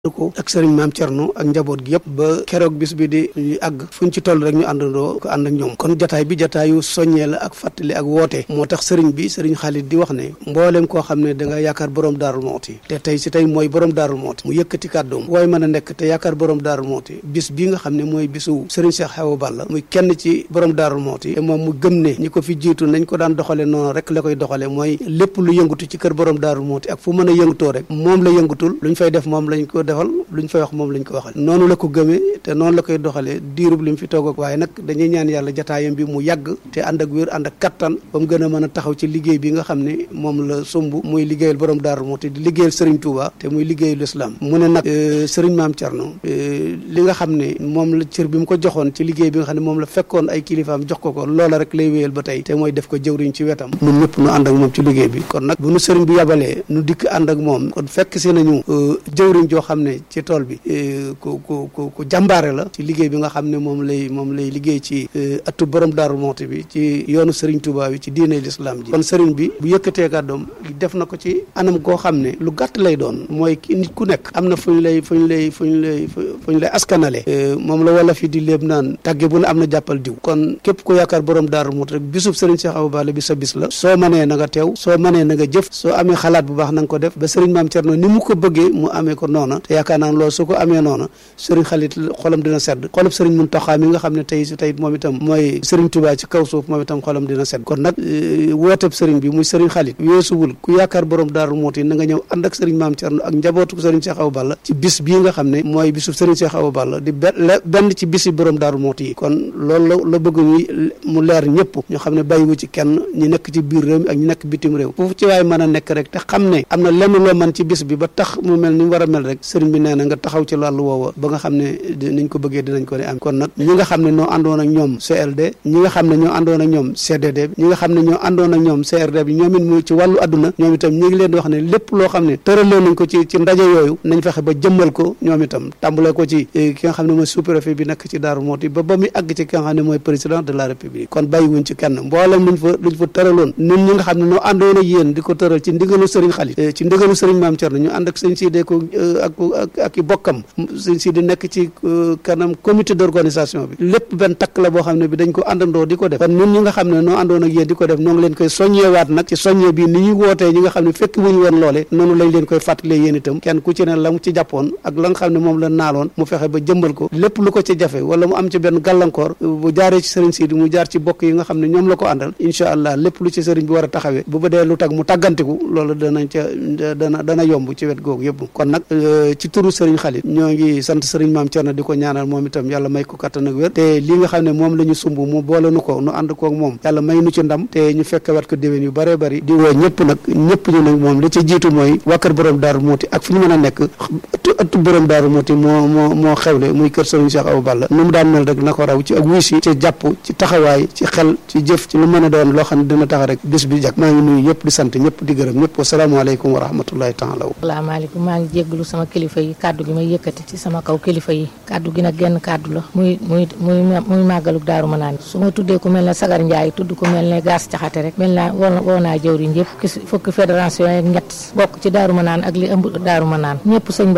ko ak sëriñ maam Thierno ak njaboot gi yëpp ba keroog bis bi di àgg fu ñu ci toll rek ñu àndandoo ko ànd ak ñoom kon jataay bi jataayu soññee la ak fàttali ak woote moo tax sëriñ bi sëriñ Xaalit di wax ne mbooleem koo xam ne da nga yaakaar borom daarul mooti te tey si tey mooy borom daarul mooti mu yëkkati kàddoom waaye mën a nekk te yaakaar borom daarul mooti bis bii nga xam ne mooy bisu sëriñ Cheikh Awa Balla muy kenn ci borom daarul mooti te moom mu gëm ne ñi ko fi jiitu nañ ko daan doxale noonu rek la koy doxale mooy lépp lu yëngatu ci kër borom daarul mooti ak fu mën a yëngutoo rek moom la yëngutul luñ fay def moom lañ ko defal luñ fay wax moom lañ ko waxal noonu la ko gëmee te noonu la koy doxalee diirub li mu fi toog ak waaye nag dañuy ñaan yàlla jataayam bi mu yàgg te ànd ak wér ànd ak kattan ba mu gën a mën a taxaw ci liggéey bi nga xam ne moom la sumb muy liggéeyal borom Daaru Muxti di liggéeyal Serigne Touba te muy liggéeyal islam mu ne nag Serigne Maam Thierno li nga xam ne moom la cër bi mu ko joxoon ci liggéey bi nga xam ne moom la fekkoon ay kilifaam jox ko ko loola rek lay wéyal ba tey te mooy def ko jëwriñ ci wetam ñun ñëpp nu ànd ak moom ci liggéey bi kon nag bu nu Serigne bi yabalee nu dikk ànd ak moom kon fekk si nañu jëwriñ joo xam ne ci tool bi ku ku ku ku jàmbaare la ci liggéey bi nga xam ne moom lay moom lay liggéey ci atu borom Daaru Muxti bi ci yoonu Serigne Touba bi ci diine l'islam ji kon Serigne bi bu yëkkatee kàddoom def na ko ci anam goo xam ne lu gàtt lay doon mooy ki nit ku nekk am na fu ñu lay fu ñu lay fu ñu lay fu ñu lay askanale moom la wala fi di léeb naan tàgge bu ne am na jàppal diw kon képp ku yaakaar borom Daaru Muxti rek bisub Serigne Cheikh Awa Balla bi sa bis la soo manee na nga teew soo manee na nga jëf soo amee xalaat bu baax na nga ko def ba Serigne Maam Thierno ni mu ko bëggee mu amee ko noona te yaakaar naa loolu su ko amee noona sëriñ Xaalit xolam dina sedd xolub sëriñ Muntaxa mi nga xam ne tey si tey moom itam mooy sëriñ Tuubaa ci kaw suuf moom itam xolam dina sedd kon nag wooteb sëriñ bi muy sëriñ Xaalit weesuwul ku yaakaar borom Daaru Muxti na nga ñëw ànd ak sëriñ Maam Cerno ak njabootu sëriñ Cheikh Awa Balla ci bis bii nga xam ne mooy bisu sëriñ Cheikh Awa Balla di benn ci bisi borom Daaru Muxti yi kon loolu la la bëgg mu leer ñëpp ñu xam ne bàyyiwu ci kenn ñi nekk ci biir réew mi ak ñi nekk bitim réew foofu ci waay mën a nekk rek te xam ne am na lenn loo mën ci bis bi ba tax mu mel ni mu war a mel rek sëriñ bi nee na nga taxaw ci wàllu woowa ba nga xam ne niñ ko bëggee dinañ ko ne am kon nag ñi nga xam ne ñoo àndoon ak ñoom CLD ñi nga xam ne ñoo àndoon ak ñoom CDD bi ñi nga xam ne ñoo àndoon ak ñoom CRD bi ñoom it muy ci wàllu adduna ñoom itam ñi ngi leen di wax ne lépp loo xam ne tëralee nañ ko ci ci ndaje yooyu nañ fexe ba jëmmal ko ñoom itam tàmbalee ko ci ki nga xam ne mooy sous-préfet bi nekk ci Daaru Muxti ba ba muy àgg ci ki nga xam ne mooy président de la république kon bàyyiwuñ ci kenn mboolem luñ fa luñ fa tëraloon ñun ñi nga xam ne ñoo àndoon ak yéen di ko tëral ci ndigalu sëriñ Xaalit ci ndigalu sëriñ Maam Cerno ñu ànd ak sëñ Sidé ko ak ak ak i bokkam sëñ Sidé nekk ci kanam comité d'organisation bi lépp benn takk la boo xam ne bi dañ ko àndandoo di ko def kon ñun ñi nga xam ne noo àndoon ak yéen di ko def noo ngi leen koy soññewaat nag ci soññe bi ni ñuy wootee ñi nga xam ne fekk wuñu woon loole noonu lañ leen koy fàttalee yéen itam kenn ku ci ne la mu ci jàppoon ak la nga xam ne moom la naaloon mu fexe ba jëmbal ko lépp lu ko ci jafe wala mu am ci benn gàllankoor bu jaaree ci sëriñ Sidi mu jaar ci bokk yi nga xam ne ñoom la ko àndal incha allah lépp lu ci sëriñ bi war a taxawee bu ba dee lu tag mu tàggantiku loolu danañ ca dana dana yomb ci wet googu yëpp kon nag ci turu sëriñ Xaalit ñoo ngi sant sëriñ Maam Cerno di ko ñaanal moom itam yàlla may ko kattan ak wér te li nga xam ne moom la ñu sumb mu boole nu ko nu ànd koog moom yàlla may nu ci ndam te ñu fekk wat ko déwén yu bëree bëri di woo ñëpp nag ñëpp ñu nag moom li ci jiitu mooy waa kër borom Daaru Muxti ak fu ñu mën a nekk ëttu borom Daaru Muxti moo moo moo xewle muy kër sëriñ Cheikh Awa Balla nu mu daan mel rek na ko raw ci ak wuy si ci jàpp ci taxawaay ci xel ci jëf ci lu mën a doon loo xam ne dina tax rek bis bi jag maa ngi nuyu ñëpp di sant ñëpp di gërëm ñëpp wasalaamaaleykum wa rahmatullahi taala salaamaaleykum maa ngi jégglu sama kilifa yi kàddu gi may yëkkati ci sama kaw kilifa yi kàddu gi nag genn kàddu la muy muy muy muy màggaluk daaru ma naan su ma tuddee ku mel ne sagar njaay tudd ku mel ne gaas caxate rek mel naa woo naa jëwriñ yëpp fukki fédération yeeg ñett bokk ci daaru ma naan ak li ëmb daaru ma naan ñëpp sëñ